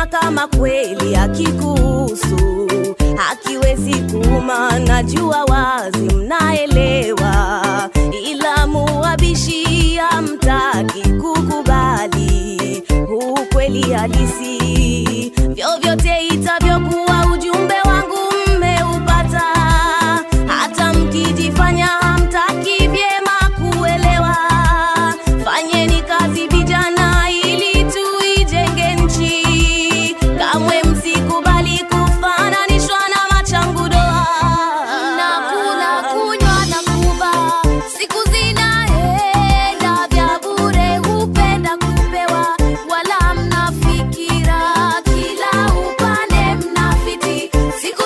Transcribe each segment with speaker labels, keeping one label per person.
Speaker 1: kama kweli hakikuhusu, hakiwezi kuuma, najua wazi mnaelewa, ila muwabishi hamtaki kukubali ukweli halisi. Vyovyote itavyokuwa, ujumbe wangu mmeupata, hata mkijifanya hamtaki vyema kuelewa. Fanyeni kazi vijana, ili tuijenge nchi. Kamwe msikubali kufananishwa na machangu doa.
Speaker 2: Nakula, kunywa na kuva, siku zinaenda vya bure, hupenda kupewa, wala mnafikira kila upande mnafiti. Siku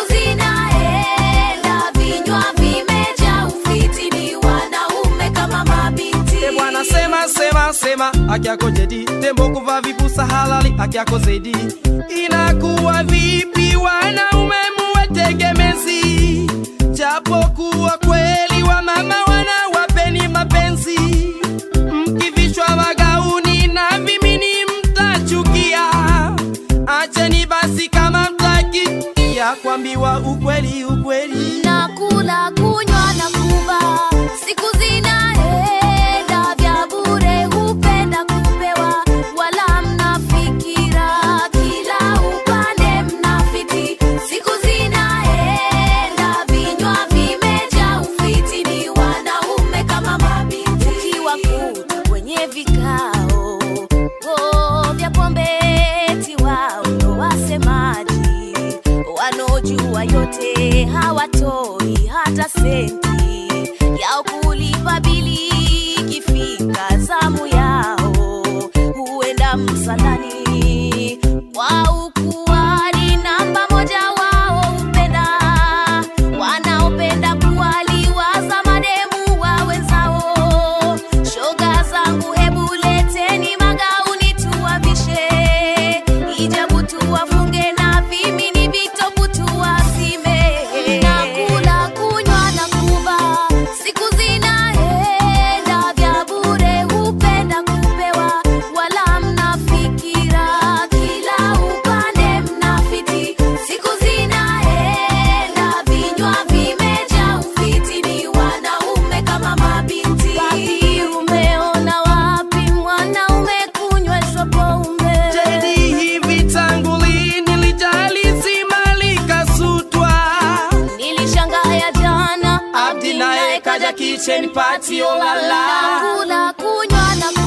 Speaker 2: zinaenda, vinywa vimejaa ufiti, ni wanaume kama mabinti.
Speaker 3: E bwana sema sema sema haki yako jadi tembo kuvaa vipusa halali haki yako zaidi inakuwa vipi wanaume muwe tegemezi japokuwa kweli wa mama wanawapeni mapenzi mkivishwa magauni na vimini mtachukia acheni basi kama mtaki ya kuambiwa ukweli ukweli
Speaker 2: Nakula, kunywa na kuva, siku zinaenda vya bure, hupenda kupewa, wala mnafikira kila upande mnafiti. Siku zinaenda, vinywa vimejaa ufiti, ni wanaume kama mabinti.
Speaker 1: Ukiwakuta kwenye vikao oh, vya pombe, eti wao ndo wasemaji, wanaojua yote hawatoi hata senti yao kulipa bili. Ikifika zamu yao huenda msalani kwa ukuani, namba moja wao upenda wanaopenda kuwaliwaza mademu wa wenzao. Shoga zangu, hebu leteni magauni tuwavishe, hijabu tuwafunge na vimini vitopu tuwazime.
Speaker 2: Nakula, kunywa na kuva, siku zinaenda vya bure, hupenda kupewa, wala mnafikira kila upande mnafiti. Siku zinaenda, vinywa vimejaa ufiti, ni wanaume kama mabinti.
Speaker 1: Papi, umeona wapi mwanaume kunyweshwa pombe?
Speaker 3: Jadi hivi tangu lini lijali zima likasutwa
Speaker 1: Nilishangaya jana,
Speaker 3: Abdi naye kaja kitchen party olala
Speaker 2: Nakula, kunywa na